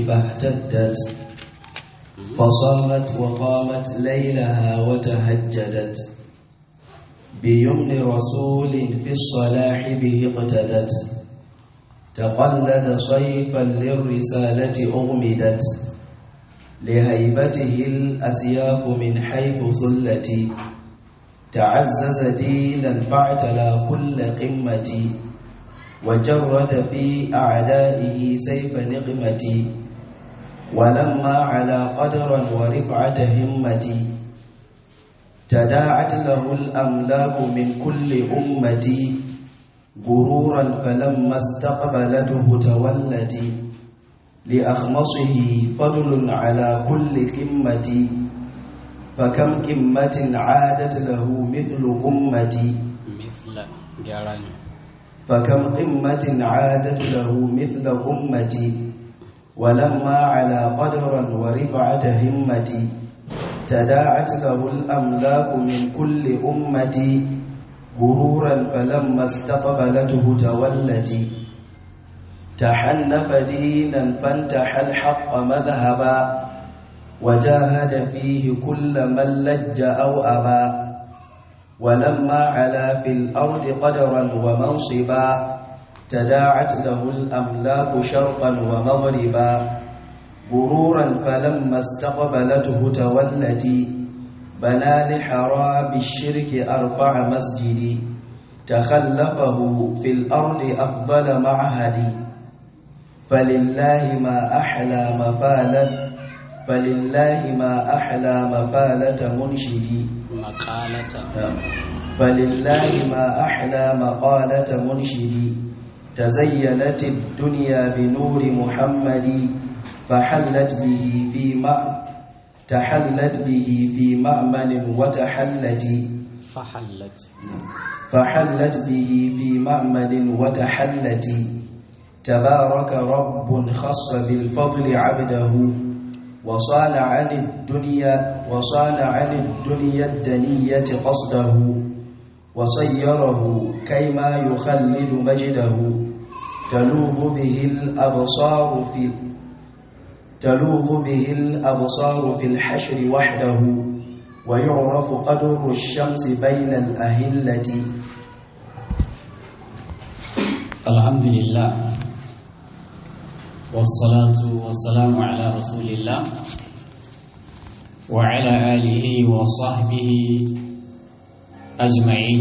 فاهتدت فصامت وقامت ليلها وتهجدت بيمن رسول في الصلاح به اقتدت تقلد صيفا للرسالة أغمدت لهيبته الأسياف من حيث ثلتي تعزز دينا فاعتلى كل قمتي وجرد في أعدائه سيف نقمتي ولما على قدرا ورفعة همتي تداعت له الأملاك من كل أمتي غرورا فلما استقبلته تولتي لأخمصه فضل على كل قمة فكم قمة عادت له مثل قمتي مثل جاراني فكم قمة عادت له مثل قمتي ولما على قدرا ورفعة همتي تداعت له الأملاك من كل أمتي غرورا فلما استقبلته تولتي تحنف دينا فانتحى الحق مذهبا وجاهد فيه كل من لج أو أبى ولما علا في الأرض قدرا ومنصبا تداعت له الأملاك شرقا ومغربا غرورا فلما استقبلته تولتي بنى لحراب الشرك أرفع مسجدي تخلفه في الأرض أفضل معهدي فلله ما أحلى مفالة فلله ما أحلى مفالة منشدي مقالة فلله ما أحلى مقالة منشدي تزينت الدنيا بنور محمد فحلت به في مأ تحلت به في مأمن وتحلت فحلت فحلت به في مأمن وتحلت تبارك رب خص بالفضل عبده وصال عن الدنيا وصال عن الدنيا الدنية قصده وصيره كيما يخلد مجده تلوذ به الأبصار في تلوذ به الأبصار في الحشر وحده ويعرف قدر الشمس بين الأهلة الحمد لله والصلاة والسلام على رسول الله وعلى آله وصحبه أجمعين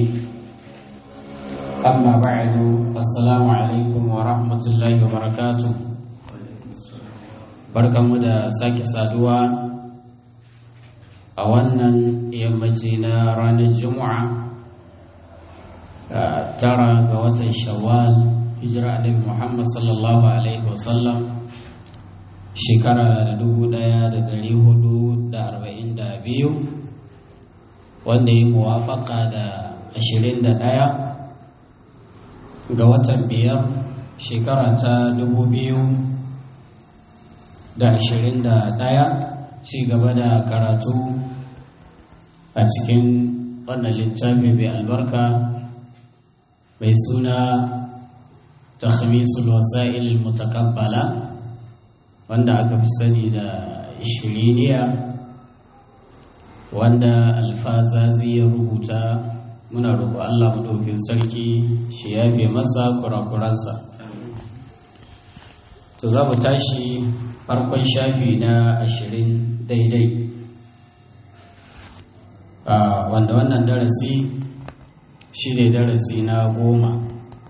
أما بعد السلام عليكم ورحمة الله وبركاته barkanmu da sake saduwa a wannan yammaci na ranar juma'a tara ga watan shawwal hijira annabi muhammad sallallahu alaihi wasallam shekara da dubu daya da dari hudu da arba'in da biyu wanda ya muwafaka da ashirin da daya ga watan biyar shekara ta dubu biyu da ashirin da ɗaya ci gaba da karatu a cikin wannan littafi mai albarka mai suna takhmisul wasa'il mutakabbala wanda aka fi sani da ishiriniya wanda alfazazi ya rubuta muna roƙo Allah maɗaukin sarki shi yafe masa kurakuransa to za mu tashi farkon shafi na ashirin daidai wanda wannan darasi shi ne darasi na goma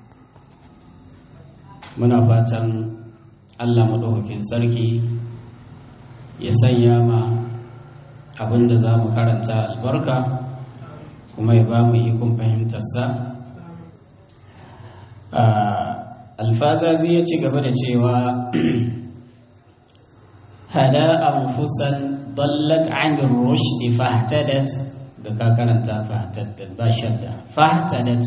muna fatan allah maɗaukakin sarki ya sanya ma abin da za mu karanta albarka kuma ya ba mu ikon fahimtarsa alfazazi ya ci gaba da cewa hada anfusan dallat an rushd fahtadat da ka karanta fahtadat ba shadda fahtadat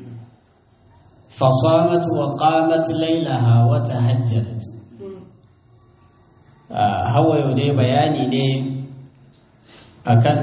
fasamat wa qamat laylaha wa tahajjadat hawa yau dai bayani ne akan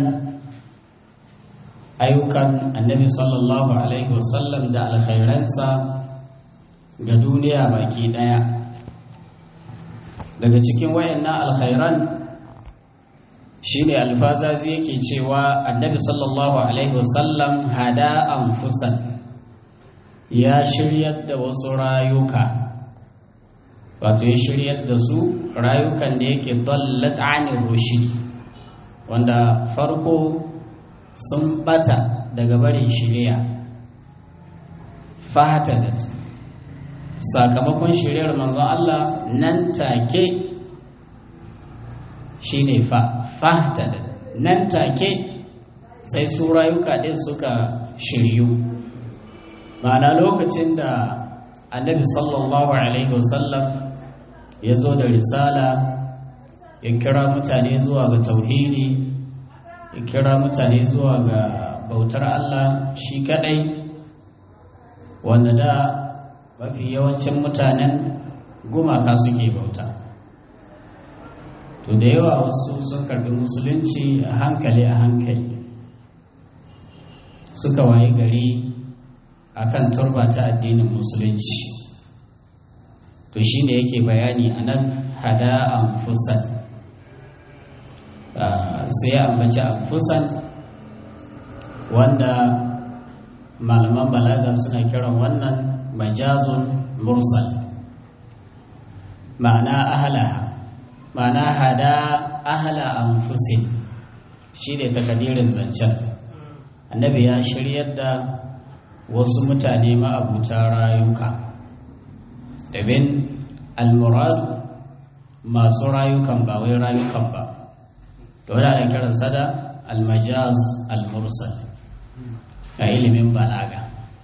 ayyukan annabi sallallahu alaihi wasallam da alkhairansa ga duniya baki daya daga cikin wayannan alkhairan shine alfazazi yake cewa annabi sallallahu alaihi wasallam hada anfusan ya shiryar da wasu rayuka wato ya shiryar da su rayukan da yake dallat anir rushd wanda farko sun bata daga barin shiriya fahatadat sakamakon shiriyar manzon Allah nan take shine fa fahatadat nan take sai su rayuka din suka shiryu ma'ana lokacin da annabi sallallahu alaihi wasallam ya zo da risala ya kira mutane zuwa ga tauhidi ya kira mutane zuwa ga bautar Allah shi kadai wanda da mafi yawancin mutanen gumaka suke bauta to da yawa wasu sun karbi musulunci a hankali a hankali suka waye gari akan turba ta addinin musulunci to shi ne yake bayani a nan hada anfusan sai ya ambaci anfusan wanda malaman balaga suna kiran wannan majazun mursal ma'ana ahalaha ma'ana hada ahala anfusin shi ne takadirin zancen annabi ya shiryar da wasu mutane ma'abuta rayuka dabin almuradu masu rayukan ba wai rayukan ba da wadda ana kiransa da almajaz almursal a ilimin balaga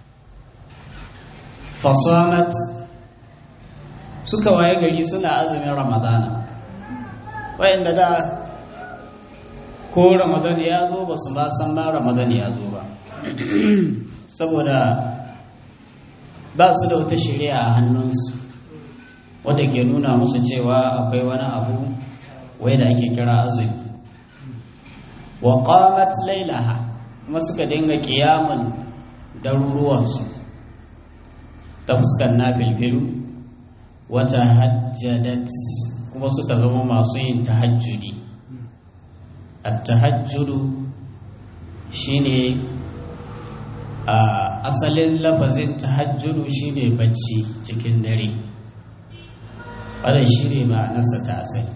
fasamat suka waye gari suna azumin ramadana wayanda da ko ramadan ya zo ba su ma san ma ramadan ya zo ba saboda ba su da wata shari'a a hannunsu wadda ke nuna musu cewa akwai wani abu wai da ake kira azumi wa qamat lailaha kuma suka dinga kiyamun daruruwansu ta fuskar na filfilu wata hajjadat kuma suka zama masu yin tahajjudi at-tahajjudu shine a asalin lafazin tahajjudu shine bacci cikin dare wannan shine ma'anarsa ta asali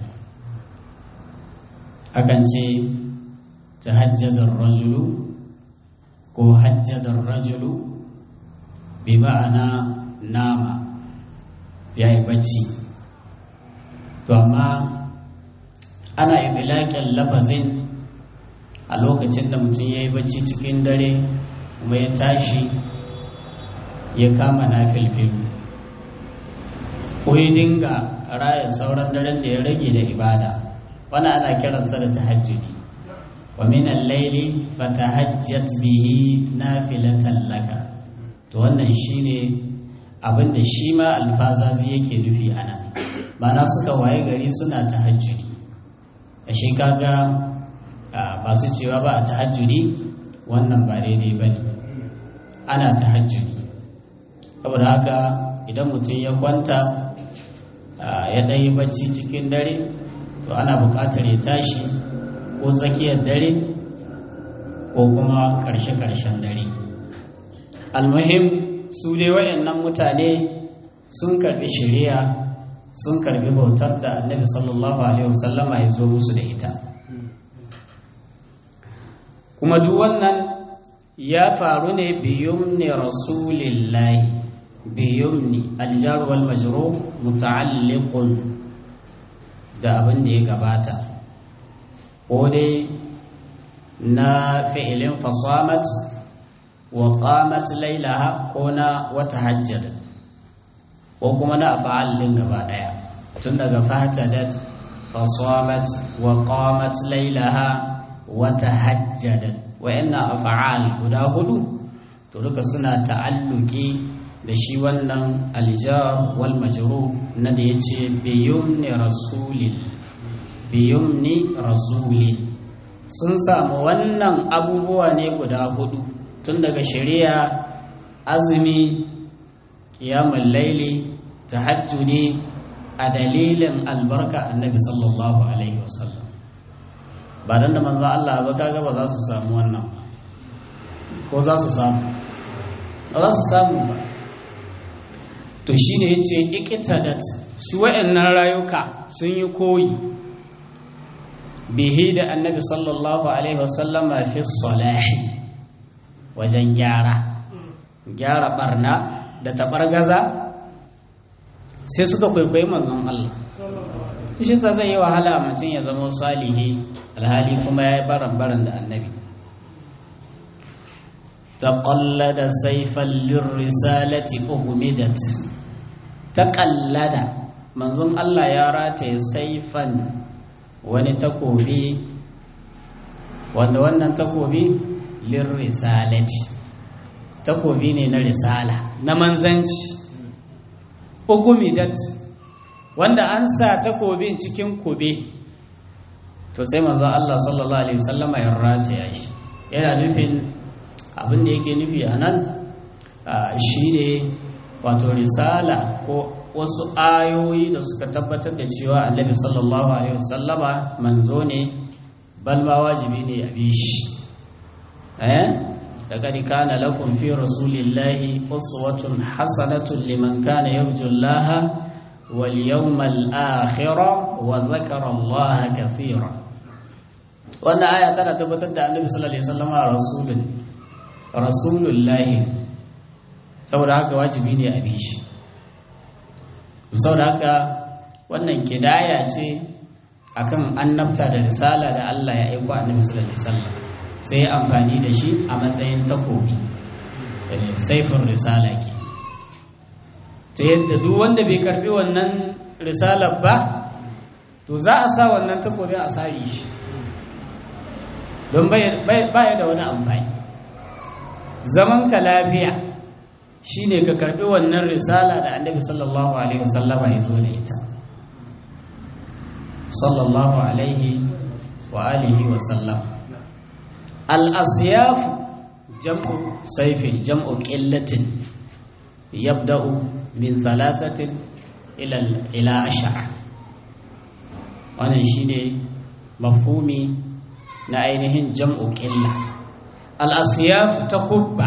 akan ce tahajjadar rajulu ko hajjadar rajulu bi ma'ana nama ya yi bacci to amma ana ibilakin lafazin a lokacin da mutum ya yi bacci cikin dare kuma ya tashi ya kama na filfilu ko ya dinga raya sauran daren da ya rage da ibada wani ana kiransa da tahajjudi wa min al-layli fatahajjat bihi nafilatan laka to wannan shine abin da shi ma alfazazi yake nufi anan ma'ana suka waye gari suna tahajjudi ashe kaga ba su cewa ba a tahajjudi wannan ba daidai ba ne ana tahajjudi saboda haka idan mutum ya kwanta ya ɗanyi bacci cikin dare to ana buƙatar ya tashi ko tsakiyar dare ko kuma ƙarshe-ƙarshen dare almuhim su dai wayannan mutane sun karɓi shari'a sun karɓi bautar da annabi sallallahu alaihi wasallama ya zo musu da ita kuma duk wannan ya faru ne biyumni rasulillahi biyumni aljar wal majrur muta'alliqun da abin da ya gabata ko dai na fi'ilin fasamat wa qamat lailaha ko na wata hajjar ko kuma na af'al din gaba daya tun daga fatadat fasamat wa qamat lailaha wata hajjadat wa'annan af'al guda hudu to duka suna ta'alluki da shi wannan aljar wal majrur na da yace biyumni rasulil biyumni rasulil sun samu wannan abubuwa ne guda hudu tun daga shari'a azumi qiyamul laili tahajjudi a dalilin albarka annabi sallallahu alaihi wasallam ba dan da manzo Allah ba kaga ba za su samu wannan ba ko za su samu ba za su samu ba to shine yace iqtadat su wayannan rayuka sun yi koyi bihi da annabi sallallahu alaihi wasallama fi salahi wajen gyara gyara barna da tabargaza sai suka kwaikwayi manzon Allah shi sa zai yi wahala mutum ya zama salihi alhali kuma ya yi baran-baran da annabi taƙallada saifan lirrisalati ugumidat taƙallada manzon Allah ya rataye saifan wani takobi wanda wannan takobi lirrisalati takobi ne na risala na manzanci ugumidat wanda an sa takobin cikin kube to sai manzo Allah sallallahu alaihi wasallama ya rataya shi yana nufin abin da yake nufi a nan shine wato risala ko wasu ayoyi da suka tabbatar da cewa annabi sallallahu alaihi wasallama manzo ne bal ma wajibi ne a bi shi eh لقد كان لكم في رسول الله أسوة حسنة لمن كان يرجو الله واليوم الآخر وذكر الله كثيرا wannan aya tana tabbatar da annabi sallallahu alaihi wasallam rasulun rasulullahi saboda haka wajibi ne a bi shi saboda haka wannan kidaya ce akan annabta da risala da Allah ya aiko annabi sallallahu alaihi wasallam sai amfani da shi a matsayin takobi saifin risala ke ta yadda duk wanda bai karbi wannan risalar ba to za a sa wannan takobin a sari shi don baya da wani amfani zaman ka lafiya shine ka karbi wannan risala da annabi sallallahu alaihi wasallama ya zo da ita sallallahu alaihi wa alihi wa sallam al-asyaf jam'u sayfin jam'u qillatin yabda'u min thalathatin ila ila ashara wannan shine mafhumi na ainihin jam'u qilla al-asyaf takubba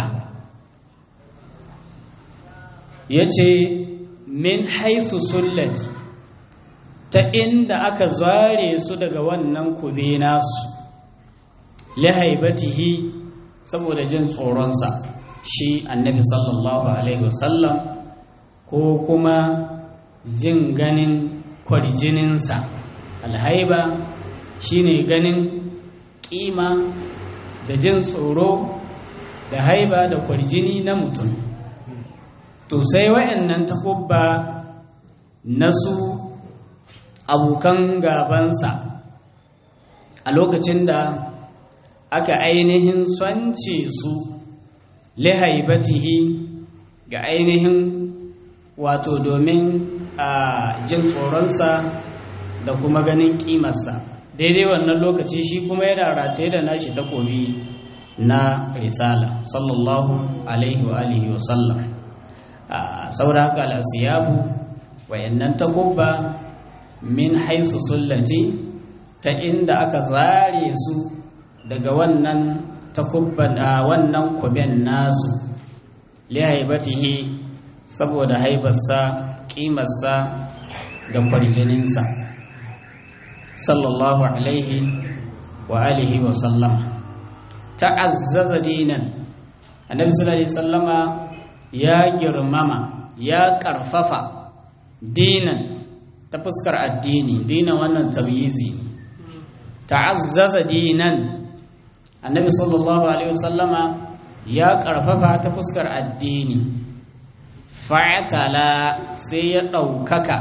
yace min haythu sullat ta inda aka zare su daga wannan kube nasu lihaibatihi saboda jin tsoronsa shi annabi sallallahu alaihi wasallam ko kuma jin ganin kwarjininsa alhaiba shine ganin kima da jin tsoro da haiba da kwarjini na mutum to sai wayannan takubba nasu abokan gabansa a lokacin da aka ainihin swance su lihaibatihi ga ainihin wato domin a jin tsoronsa da kuma ganin kimarsa daidai wannan lokaci shi kuma yana rataye da nashi takobi na risala sallallahu alaihi wa alihi wa sallam saboda haka al'asiyabu wayannan takubba min haisu sullati ta inda aka zare su daga wannan takubban a wannan kuben nasu lihaibatihi saboda haibarsa kimarsa da kwarjininsa sallallahu alaihi wa alihi wa sallama ta'azzaza dinan annabi sallallahu alaihi sallama ya girmama ya karfafa dinan ta fuskar addini dinan wannan tabyizi ta'azzaza dinan annabi sallallahu alaihi wasallama ya karfafa ta fuskar addini fa'atala sai ya ɗaukaka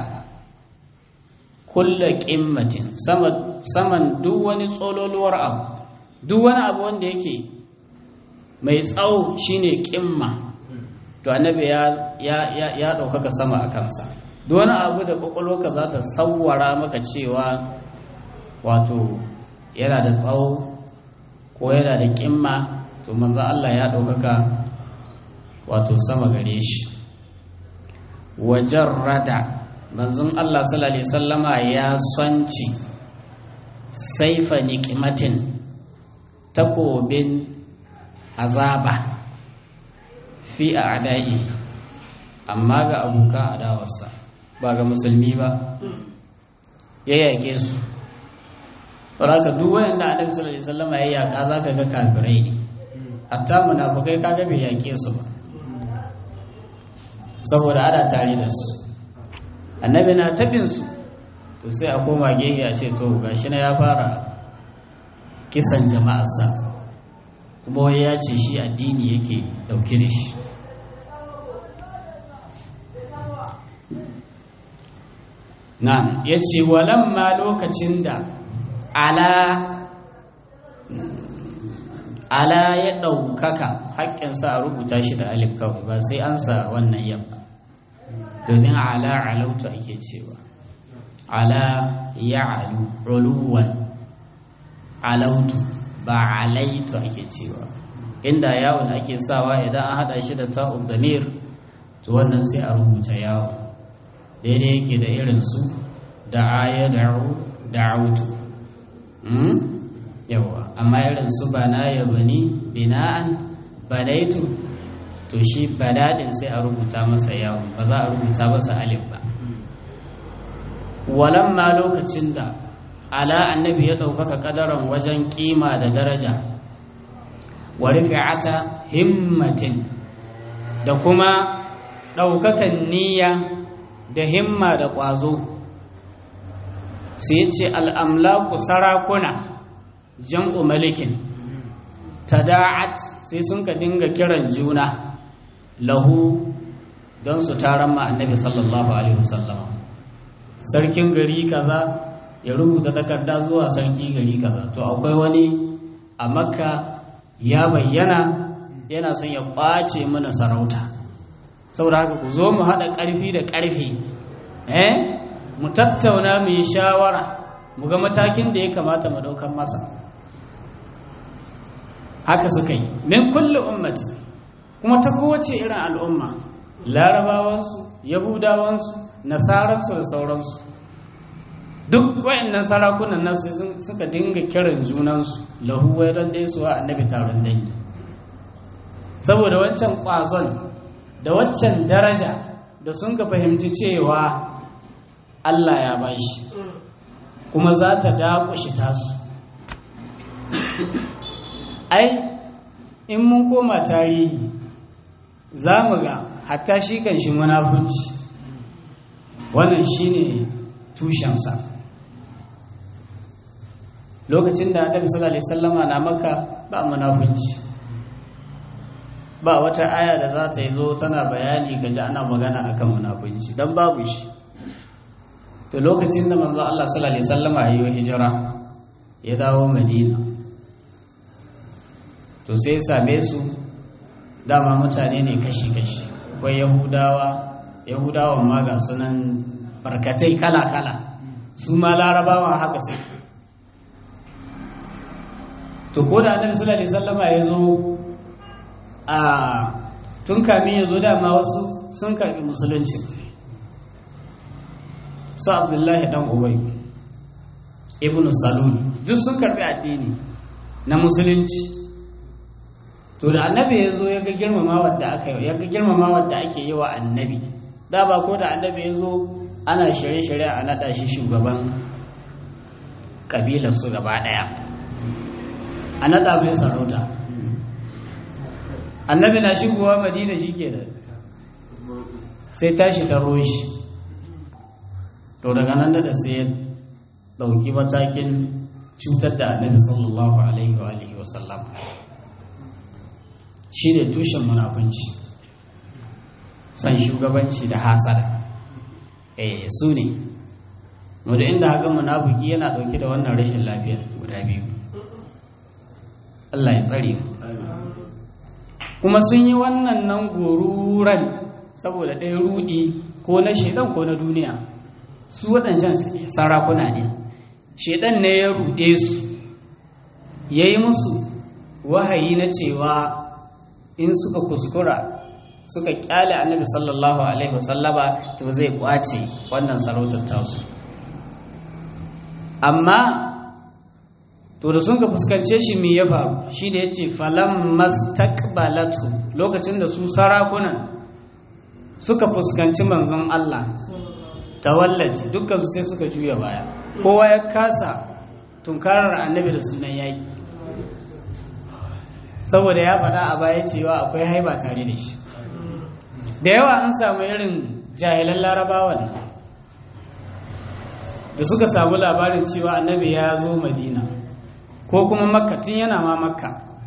kulla ƙimmatin saman duk wani tsololuwar abu duk wani abu wanda yake mai tsawo shine ƙimma to annabi ya ɗaukaka sama a kansa duk wani abu da ƙwaƙwalwarka za ta sauwara maka cewa wato yana da tsawo ko yana da ƙimma to manzan Allah ya ɗaukaka wato sama gare shi wajen rada manzon Allah sallallahu alaihi sallama ya sonci saifa niqimatin takobin azaba fi a'da'i amma ga abokan adawarsa ba ga musulmi ba ya yake su ka duk wanda annabi sallallahu alaihi wasallam ya yaka zaka ga kafirai ne hatta munafikai kaga bai yake su ba saboda ana tare da su annabi na tabin su to sai a koma gehe a ce to gashi na ya fara kisan jama'arsa kuma wai ya ce shi addini yake dauke da shi na ya ce walamma lokacin da ala ala ya ɗaukaka haƙƙinsa a rubuta shi da alif kawai ba sai an sa wannan yamma domin ala alautu ake cewa ala ya alu uluwan alautu ba alaitu ake cewa inda yawon ake sawa idan an haɗa shi da ta'ub damir to wannan sai a rubuta yawon daidai yake da irin su da aya da'u da'autu yawa amma irin su bana ya bani bina'an banaitu to shi badadin sai a rubuta masa yawon ba za a rubuta masa alif ba walamma lokacin da ala annabi ya ɗaukaka ƙadaran wajen ƙima da daraja wa rifi'ata himmatin da kuma ɗaukakan niyya da himma da ƙwazo sai ce al'amlaku sarakuna jam'u malikin tada'at sai sun ka dinga kiran juna lahu don su taron ma annabi sallallahu alaihi wasallam sarkin gari kaza ya rubuta takarda zuwa sarki gari kaza to akwai wani a makka ya bayyana yana son ya ƙwace mana sarauta saboda haka ku zo mu haɗa ƙarfi da ƙarfi eh mu tattauna mu yi shawara mu ga matakin da ya kamata mu ɗaukar masa haka suka yi min kulli ummati kuma ta kowace irin al'umma larabawansu yahudawansu nasaransu da sauransu duk wayannan sarakunan nan suka dinga kiran junansu lahu wai don dai suwa annabi taron dangi saboda wancan ƙwazon da waccan daraja da sun ka fahimci cewa Allah ya bashi kuma za ta daƙushi tasu ai in mun koma tarihi za mu ga hatta shi kan shi munafunci wannan shi ne tushensa lokacin da annabi sallallahu alaihi wasallama na maka ba munafunci ba wata aya da za ta yi zo tana bayani ga ji ana magana akan munafunci don babu shi to lokacin da manzo Allah sallallahu alaihi wasallama ya yi hijira ya dawo Madina to sai same su dama mutane ne kashi-kashi akwai yahudawa yahudawan ma ga sunan barkatai kala-kala su ma larabawan haka sai to ko da annabi sallallahu alaihi wasallama ya zo a tun kamin ya zo dama wasu sun karbi musulunci su abdullahi dan ubay ibnu salul duk sun karbi addini na musulunci to da annabi ya zo ya ga girmama wadda aka yi ya ga girmama wadda ake yi wa annabi da ba ko da annabi ya zo ana shirye-shirye a naɗa shi shugaban ƙabilar su gaba ɗaya a naɗa mai sarauta annabi na shigowa madina shi ke da sai tashi ta roshi to daga nan da sai ya ɗauki matakin cutar da annabi sallallahu alaihi wa alihi wa sallam shi ne tushen munafunci son shugabanci da hasada eh su ne wadda inda haka munafuki yana ɗauke da wannan rashin lafiya guda biyu Allah ya tsare mu kuma sun yi wannan nan goruran saboda ɗaya rudi ko na shaidan ko na duniya su waɗancan sarakuna ne shaidan ne ya ruɗe su ya yi musu wahayi na cewa in suka kuskura suka kyale annabi sallallahu alaihi wasallama to zai kwace wannan sarautar tasu amma to da sun ka fuskance shi me ya faru shi da yace falam mastaqbalatu lokacin da su sarakunan suka fuskanci manzon Allah tawallati dukkan su sai suka juya baya kowa ya kasa tunkarar annabi da sunan yaki saboda ya faɗa a baya cewa akwai haiba tare da shi da yawa an samu irin jahilan larabawan da suka samu labarin cewa annabi ya zo madina ko kuma makka tun yana ma makka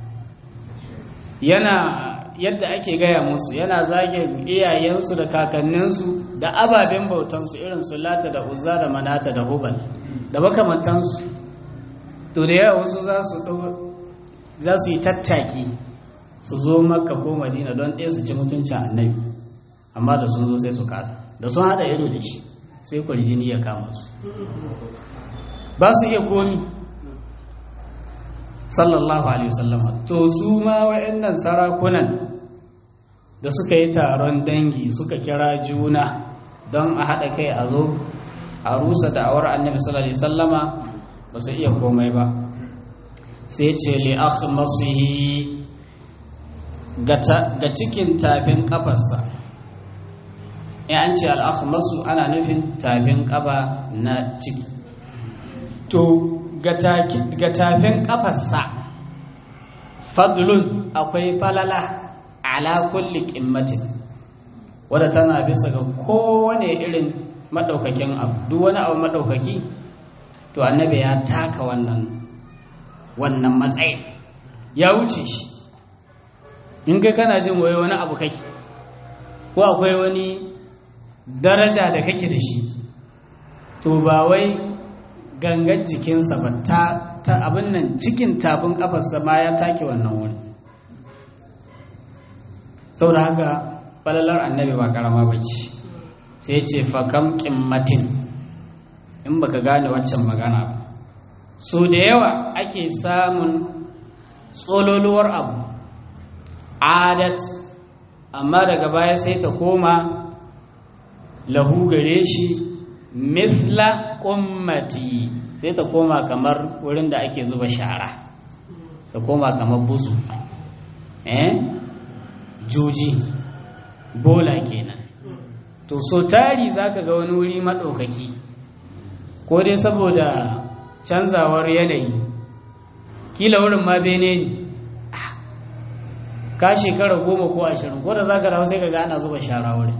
yana yadda ake gaya musu yana zage iyayensu da kakanninsu da ababen bautansu irin su lata da uzza da manata da hubal da makamantansu to da yawa wasu za su yi tattaki su zo makka ko madina don ɗaya su ci mutuncin annabi amma da sun zo sai su kasa da sun haɗa ido da shi sai kwarjini ya kama su ba su iya komi sallallahu alaihi wasallama to su ma wa'annan sarakunan da suka yi taron dangi suka kira juna don a haɗa kai a zo a rusa da'awar annabi sallallahu alaihi wasallama ba su iya komai ba sai ce li akhmasihi ga cikin tafin kafarsa in an ce al'akhmasu ana nufin tafin kafa na ciki to ga tafin kafarsa fadlun akwai falala ala kulli qimmatin wadda tana bisa ga kowane irin madaukakin abu duk wani abu madaukaki to annabi ya taka wannan wannan matsayin ya wuce shi in kai kana jin waye wani abu kake ko akwai wani daraja da kake da shi to ba wai gangan jikinsa ba ta, ta abin nan cikin tafin kafarsa ma ya take wannan wuri saboda haka falalar annabi ba karama ba ce sai ce fakam kimmatin in baka gane waccan magana ba so da yawa ake samun tsololuwar abu adat amma daga baya sai ta koma lahu gare shi mithla ummati sai ta koma kamar wurin da ake zuba shara ta koma kamar buzu eh juji bola kenan to so tari zaka ga wani wuri maɗaukaki ko dai saboda canzawar yanayi kila wurin ma bene ne ka shekara goma ko ashirin ko da za ka rahu sai ka ga ana zuba shara wurin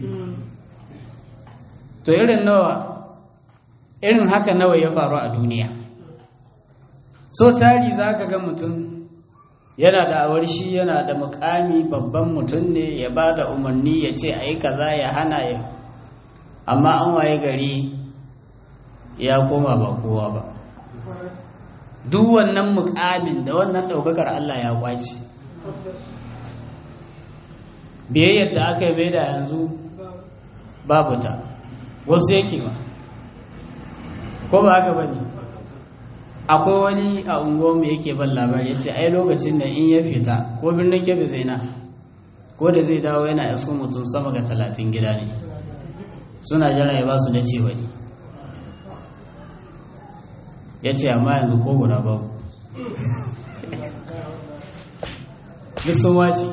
to irin nawa irin haka nawa ya faru a duniya so tari za ka ga mutum yana da awar shi yana da mukami babban mutum ne ya ba da umarni ya ce a yi kaza ya hana ya amma an waye gari ya koma ba kowa ba duk wannan mukamin da wannan ɗaukakar Allah ya kwace biyayyar da aka yi bai da yanzu babu ta wasu yake ba ko ba haka bane akwai wani a unguwarmu yake ban labari ya ce ai lokacin da in ya fita ko birnin kebe zaina ko da zai dawo yana isko mutum sama ga talatin gida ne suna jira ya ba su da ce wani ya ce amma yanzu ko guda babu duk sun wace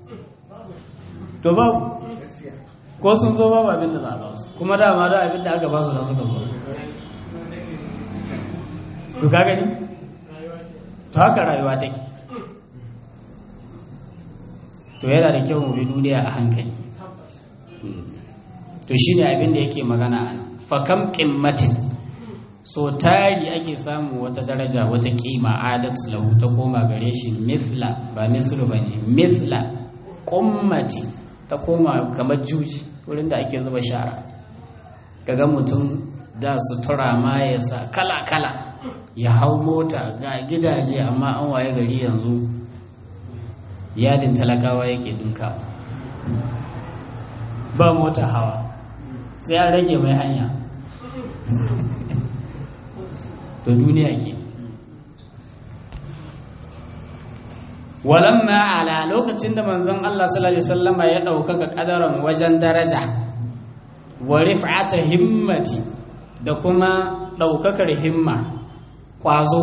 to babu ko sun zo babu abin da za a ba su kuma dama da abin da aka ba su da suka zo to ka gani to haka rayuwa take to yana da kyau mu bi duniya a hankali to shine abin da yake magana a fakam qimmatin so tari ake samu wata daraja wata kima adat lahu ta koma gare shi mithla ba mislu bane mithla qummati ta koma kamar juji wurin da ake zuba shara kaga mutum da sutura ma ya sa kala kala ya hau mota ga gidaje amma an waye gari yanzu yadin talakawa yake dinka ba mota hawa sai an rage mai hanya to duniya ke walamma ala lokacin da manzon Allah sallallahu alaihi wasallama ya ɗaukaka ƙadaran wajen daraja wa rif'ata himmati da kuma ɗaukakar himma ƙwazo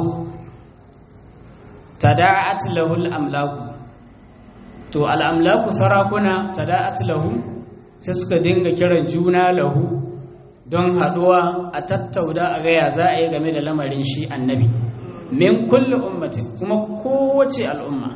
tada'at lahul amlaku to al'amlaku sarakuna tada'at lahu sai suka dinga kiran juna lahu don haɗuwa a tattauda a gaya za a yi game da lamarin shi annabi min kulle ummatin kuma kowace al'umma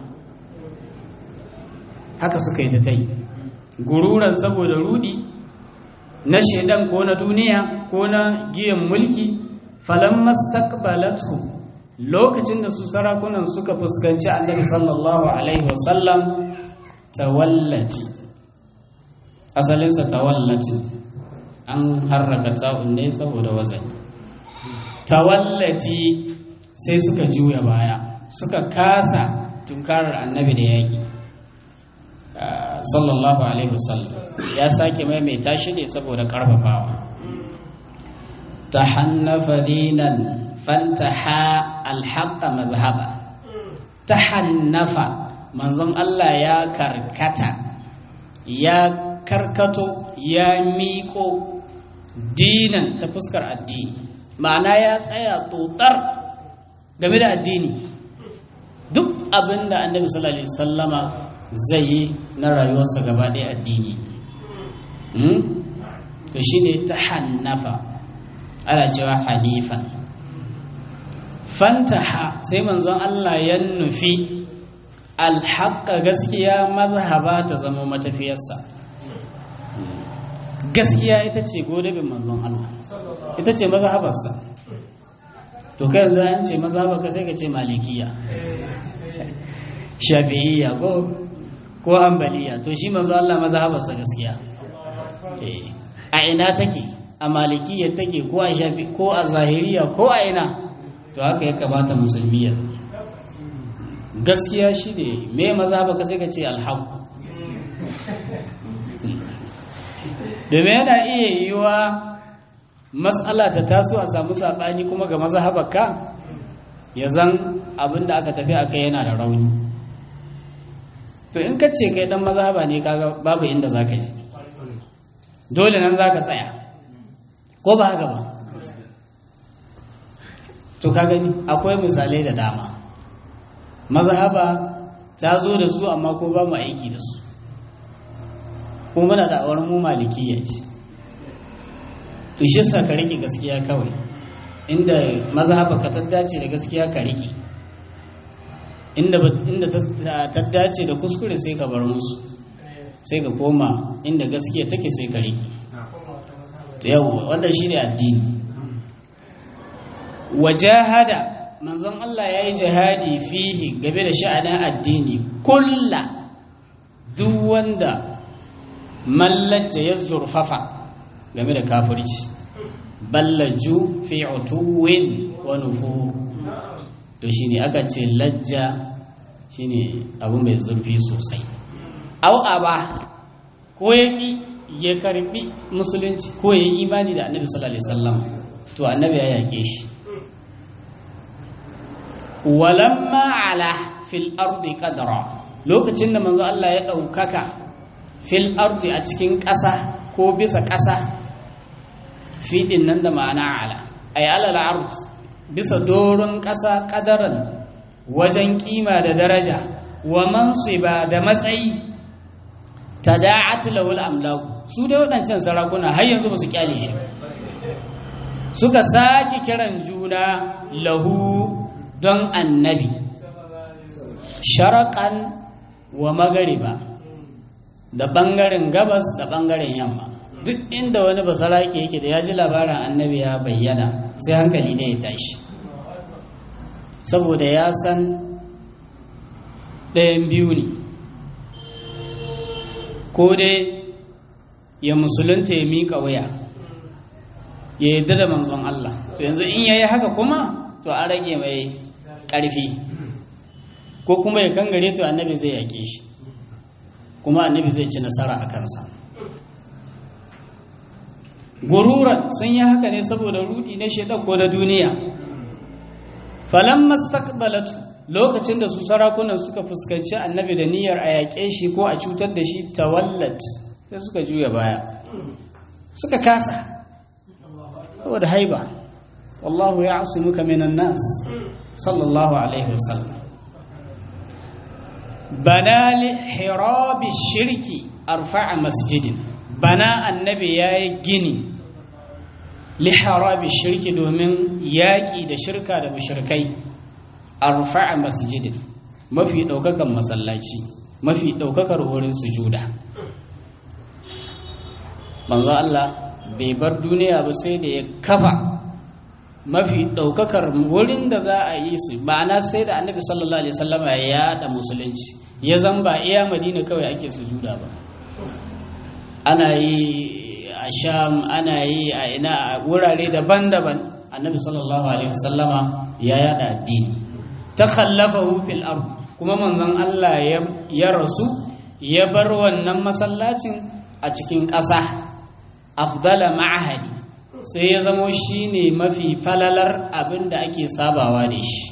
haka suka yi ta ta yi gururan saboda rudi na shaidan ko na duniya ko na giyan mulki falon mastaqbalatu lokacin da su sarakunan suka fuskanci annabi sallallahu alaihi wasallam tawallati asalinsa tawallati an harraka ta'un ne saboda wazani tawallati sai suka juya baya suka kasa tunkarar annabi da yaƙi sallallahu alaihi wasallam ya sake maimaita shi ne saboda ƙarfafawa ta hannafa dinan fantaha alhaqa mazhaba ta hannafa manzon Allah ya karkata ya karkato ya miƙo dinan ta fuskar addini ma'ana ya tsaya tsotsar game da addini duk abin da annabi sallallahu alaihi sallama zai yi na rayuwarsa gaba ɗaya addini to shi ne ta hannafa ana cewa hanifan fantaha sai manzon Allah ya nufi alhaƙa gaskiya mazhaba ta zama matafiyarsa gaskiya ita ce godabin manzon Allah ita ce mazhabarsa to kai yanzu an ce mazhabarka sai ka ce malikiya shafi'iyya ko ko ambaliya to shi manzo Allah mazhabarsa gaskiya a ina take a malikiyya take ko a shafi ko a zahiriya ko a ina to haka ya kamata musulmi ya gaskiya shi ne me mazhabarka sai ka ce alhaq domin yana iya yiwa matsala ta taso a samu saɓani kuma ga mazhabarka ya zan abin da aka tafi aka yana da rauni to in ka ce kai dan mazhaba ne kaga babu inda za ka ji dole nan za ka tsaya ko ba haka ba to ka gani akwai misalai da dama mazhaba ta zo da su amma ko ba mu aiki da su ko muna da awar mu malikiya ce to shi sa ka rike gaskiya kawai inda mazhaba ka ta dace da gaskiya ka rike inda inda ta dace da kuskure sai ka bar musu sai ka koma inda gaskiya take sai ka rike to yau wannan shine addini wajahada manzon Allah ya yi jihadi fihi game da sha'anin addini kulla duk wanda mallata ya zurfafa game da kafirci ballaju fi utuwin wa nufur to shine aka ce lajja shine abu mai zurfi sosai au aba ko ya ya karbi musulunci ko ya yi imani da annabi sallallahu alaihi wasallam to annabi ya yake shi walamma ala fil ardi qadra lokacin da manzo Allah ya daukaka fil ardi a cikin ƙasa ko bisa ƙasa fiɗin nan da ma'ana ala ay alal ard bisa doron ƙasa ƙadaran wajen kima da daraja wa mansiba da matsayi tada'at lawul amlaku su dai waɗancan sarakuna har yanzu ba su kyale shi suka sake kiran juna lahu don annabi sharaƙan wa magariba da ɓangaren gabas da ɓangaren yamma duk inda wani basarake yake da ya ji labarin annabi ya bayyana sai hankali ne ya tashi saboda ya san ɗayan biyu ne ko dai ya musulunta ya miƙa waya ya yarda da manzon Allah to yanzu in yayi haka kuma to an rage mai ƙarfi ko kuma ya kangare to annabi zai yake shi kuma annabi zai ci nasara a kansa gururan sun yi haka ne saboda rudi na shaidan ko da duniya falan mastaqbalatu lokacin da su sarakunan suka fuskanci annabi da niyyar a yaƙe shi ko a cutar da shi tawallat sai suka juya baya suka kasa saboda haiba wallahu ya muka minan nas sallallahu alaihi wasallam bana li hirabi shirki arfa'a masjidin bana annabi yayi gini li hirabi shirki domin yaƙi da shirka da mushrikai arfa'a masjidin mafi ɗaukakan masallaci mafi ɗaukakar wurin sujuda manzo Allah bai bar duniya ba sai da ya kafa mafi ɗaukakar wurin da za a yi su ma'ana sai da annabi sallallahu alaihi wasallam ya yada musulunci ya zan ba iya madina kawai ake sujuda ba ana yi a sham ana yi a ina a wurare daban-daban annabi sallallahu alaihi wasallama ya yada addini ta khallafahu fil ard kuma manzon Allah ya rasu ya bar wannan masallacin a cikin ƙasa afdala ma'ahadi sai ya zamo shi ne mafi falalar abin da ake sabawa da shi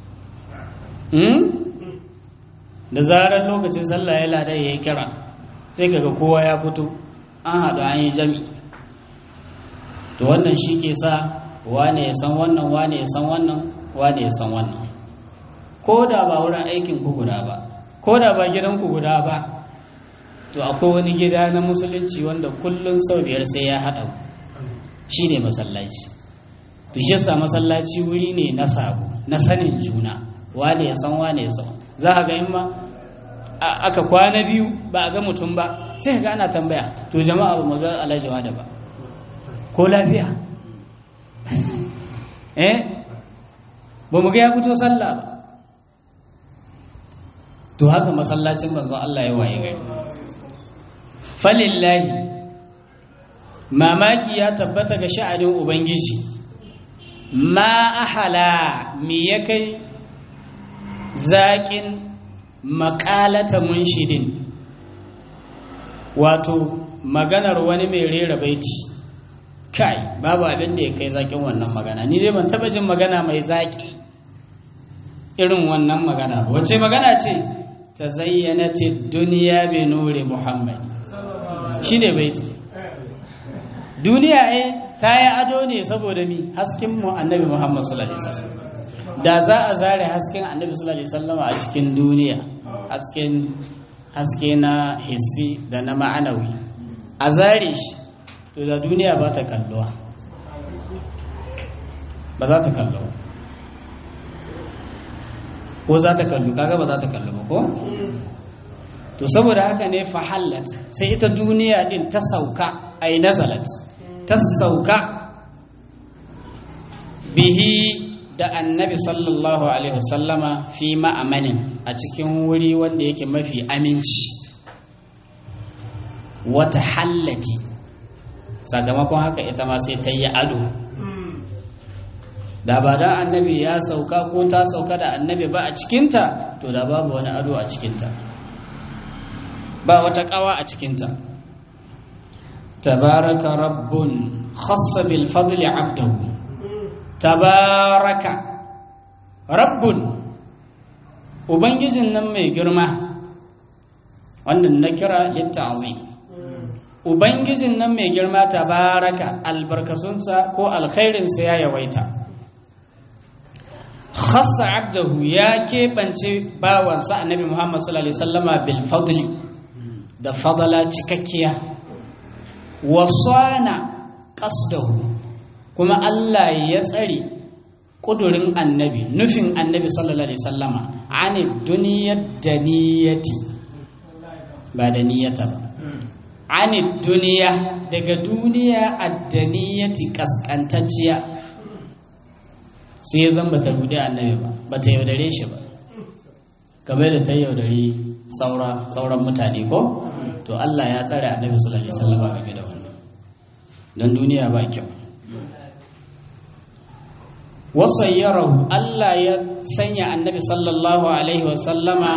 da zarar lokacin sallah ya lada ya yi kira sai kaga kowa ya fito an haɗu an yi jami to wannan shi ke sa wane ya san wannan wane ya san wannan wane ya san wannan ko da ba wurin aikin ku guda ba ko da ba gidan ku guda ba to akwai wani gida na musulunci wanda kullum sau biyar sai ya haɗa shi ne masallaci to shi yasa masallaci wuri ne na sabo na sanin juna wane ya san wane ya san za ka ga in ma aka kwana biyu ba a ga mutum ba sai ga ana tambaya to jama'a ba mu ga alhaji da ba ko lafiya eh ba mu ga ya fito sallah ba to haka masallacin manzon Allah ya waye gari falillahi mamaki ya tabbata ga sha'anin ubangiji ma ahala mi ya kai zaƙin maƙalata munshidin wato maganar wani mai rera baiti kai babu abin da ya kai zaƙin wannan magana ni dai ban taɓa jin magana mai zaƙi irin wannan magana wacce magana ce ta zayyana duniya bi nuri muhammad shi ne baiti duniya eh ta yi ado ne saboda mi hasken mu annabi muhammad sallallahu alaihi wasallam da za a zare hasken annabi sallallahu alaihi wasallam a cikin duniya hasken haske na hissi da na ma'anawi a zare shi to da duniya ba ta kalluwa ba za ta kallu ko za ta kallu kaga ba za ta kallu ba ko to saboda haka ne fahallat sai ita duniya din ta sauka ai nazalat ta sauka bihi da annabi sallallahu alaihi wasallama fi ma'amanin a cikin wuri wanda yake mafi aminci wata hallati sakamakon haka ita ma sai ta yi ado da ba da annabi ya sauka ko ta sauka da annabi ba a cikinta to da babu wani ado a cikinta ba wata kawa a cikinta tabaraka rabbun khassa bil fadli abdahu tabaraka rabbun ubangijin nan mai girma wannan na kira litta'zim ubangijin nan mai girma tabaraka albarkasunsa ko alkhairinsa ya yawaita khassa abdahu ya keɓance bawansa annabi muhammad sallallahu alaihi wasallama bil fadli da fadala cikakkiya wasana qasdahu kuma Allah ya tsare kudurin annabi nufin annabi sallallahu alaihi wasallama ani duniyar daniyati ba da niyyata ba ani duniya daga duniya addaniyati kaskantacciya sai ya zan bata rudi annabi ba bata yaudare shi ba kamar da ta yaudare saura sauran mutane ko to Allah ya tsare annabi sallallahu alaihi wasallam game da wannan dan duniya ba kyau wasayyarahu Allah ya sanya annabi sallallahu alaihi wasallama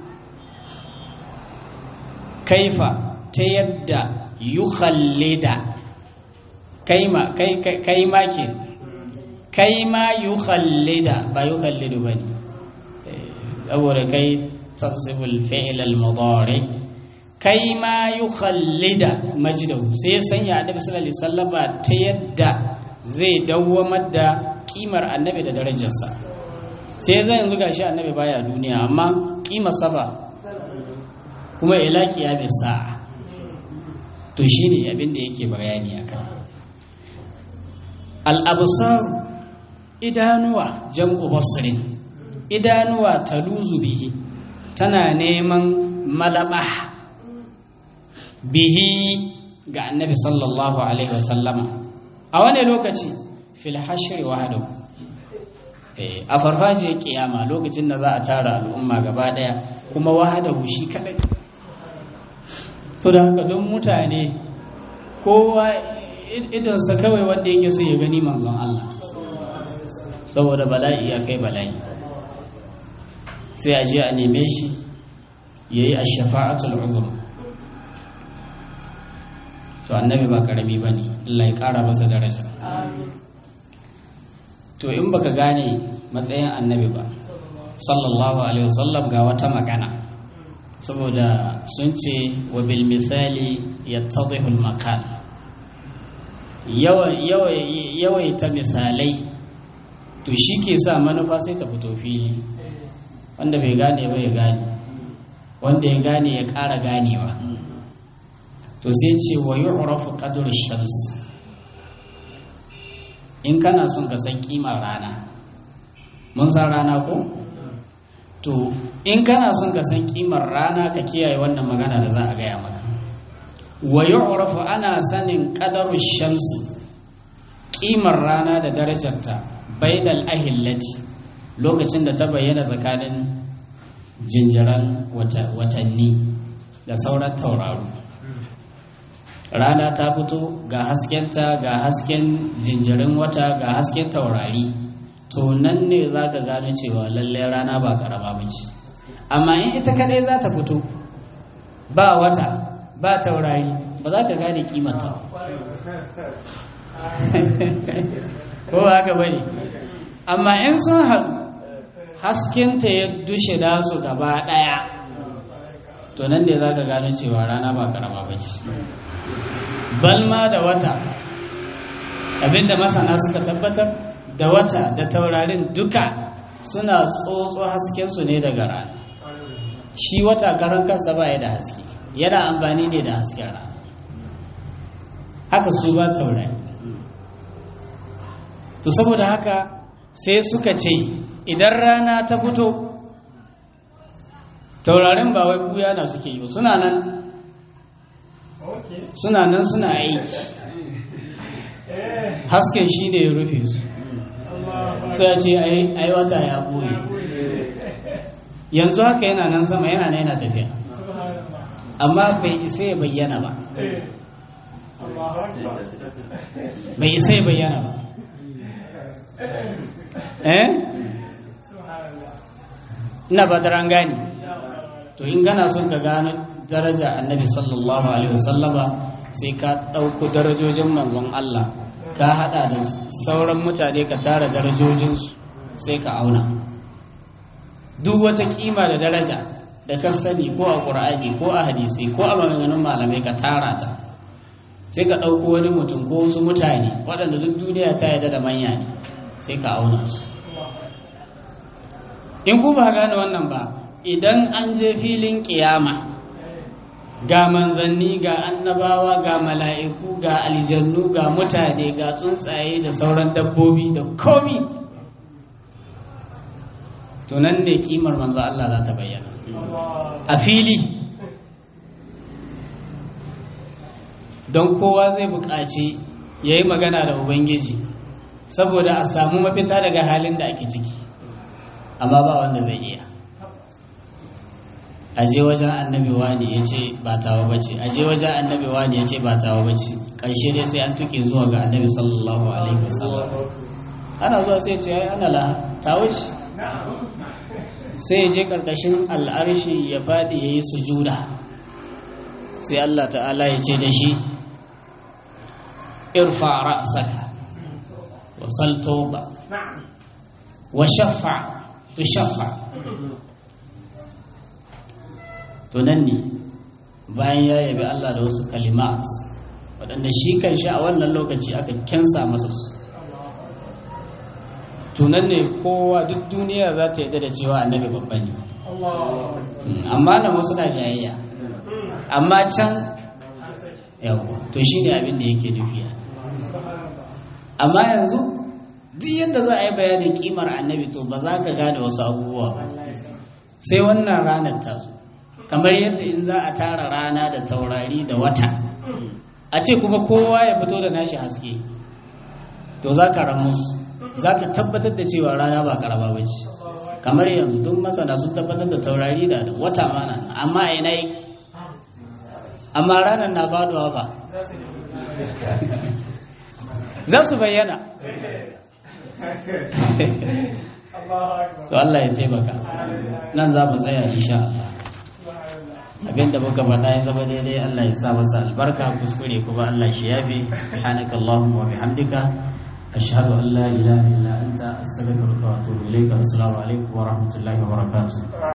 kaifa ta yadda yukhallida kaima kai kaima ke kaima yukhallida ba yukhallidu bane saboda kai tansibul fi'l al-mudari kai ma yukhallida majdahu sai sanya annabi sallallahu alaihi wasallama ta yadda zai dawwamar da kimar annabi da darajarsa sai zai yanzu gashi annabi baya duniya amma kimar saba kuma ila kiyamis sa'a to shine abin da yake bayani akan al-absar idanuwa jam'u basrin idanuwa taluzu bihi tana neman malaba bihi ga annabi sallallahu alaihi wasallama a wani lokaci fil hashri wahdahu a farfajiyar kiyama lokacin da za a tara al'umma gaba daya kuma wahadahu shi kadai so da haka don mutane kowa idonsa kawai wanda yake so ya gani manzon Allah saboda bala'i ya kai bala'i sai a je a neme shi ya yi a shafa'atul uzur to annabi ba karami ba ne Allah ya kara masa daraja to in baka gane matsayin annabi ba sallallahu alaihi wasallam ga wata magana saboda sun ce wa bil misali yattadhihu al makan yawaita misalai to shi ke sa manufa sai ta fito fili wanda bai gane ba ya gane wanda ya gane ya ƙara ganewa to sai ce wa yu'rafu qadru shams in kana son ka san kimar rana mun san rana ko to in kana son ka san kimar rana ka kiyaye wannan magana da za a gaya maka wa yu'rafu ana sanin qadaru shamsi kimar rana da darajarta bainal ahillati lokacin da ta bayyana tsakanin jinjiran watanni da sauran tauraro rana ta fito ga haskenta ga hasken jinjirin wata ga hasken taurari to nan ne za ka gano cewa lallai rana ba karama ba ce amma in ita kadai za ta fito ba wata ba taurari ba za ka gane kimanta ko ba haka bane amma in sun haɗu haskenta ya dushe su gaba ɗaya to nan ne za ka gano cewa rana ba karama ba ce balma da wata abinda masana suka tabbatar da wata da taurarin duka suna tsotso haskensu ne daga rana shi wata karan kansa ba ya da haske yana amfani ne da hasken rana haka su ba taurari to saboda haka sai suka ce idan rana ta fito taurarin ba wai kuya na suke yi ba suna nan suna nan suna aiki hasken shi ne ya rufe su sai ce ai wata ya ɓoye yanzu haka yana nan sama yana nan yana tafiya amma bai isa ya bayyana ba bai isa ya bayyana ba eh ina ba da gani to in gana son ka gano daraja annabi sallallahu alaihi wasallama sai ka ɗauko darajojin manzon Allah ka haɗa da sauran mutane ka tara darajojinsu sai ka auna duk wata kima da daraja da kan sani ko a ƙur'ani ko a hadisi ko a maganganun malamai ka tara ta sai ka ɗauko wani mutum ko wasu mutane waɗanda duk duniya ta yarda da manya ne sai ka auna su in ku ba gane wannan ba idan an je filin kiyama ga manzanni ga annabawa ga mala'iku ga aljannu ga mutane ga tsuntsaye da sauran dabbobi da komi to nan ne kimar manzo Allah za ta bayyana a fili don kowa zai buƙaci ya yi magana da ubangiji saboda a samu mafita daga halin da ake ciki amma ba wanda zai iya aje wajen annabi wani ya ce ba tawa bace aje wajen annabi wani ya ce ba tawa bace ƙarshe dai sai an tuke zuwa ga annabi sallallahu alaihi wasallam ana zuwa sai ce ai ana la tawo ce sai ya je karkashin al'arshi ya faɗi ya yi sujuda sai Allah ta'ala ya ce da shi irfa ra'saka wa sal tawba wa shaffa tushaffa to nan ne bayan ya yabi Allah da wasu kalimat waɗanda shi kan shi a wannan lokaci aka kensa masa su tunan ne kowa duk duniya za ta yadda da cewa annabi babba ne amma nan wasu na jayayya amma can yau to shi ne abin da yake nufiya amma yanzu duk yadda za a yi bayanin kimar annabi to ba za ka gane wasu abubuwa ba sai wannan ranar ta zo kamar yadda in za a tara rana da taurari da wata a ce kuma kowa ya fito da nashi haske to za ka ramu za ka tabbatar da cewa rana ba karama ba ce kamar yanzu duk masana sun tabbatar da taurari da wata mana amma a ina yake amma ranar na faduwa ba za su bayyana to Allah ya taimaka nan za mu tsaya insha Allah abinda muka faɗa ya zama daidai Allah ya sa masa albarka kuskure kuma Allah shi yafe subhanaka allahumma wa bihamdika ashhadu an la ilaha illa anta astaghfiruka wa atubu ilayka assalamu alaikum wa rahmatullahi wa barakatuh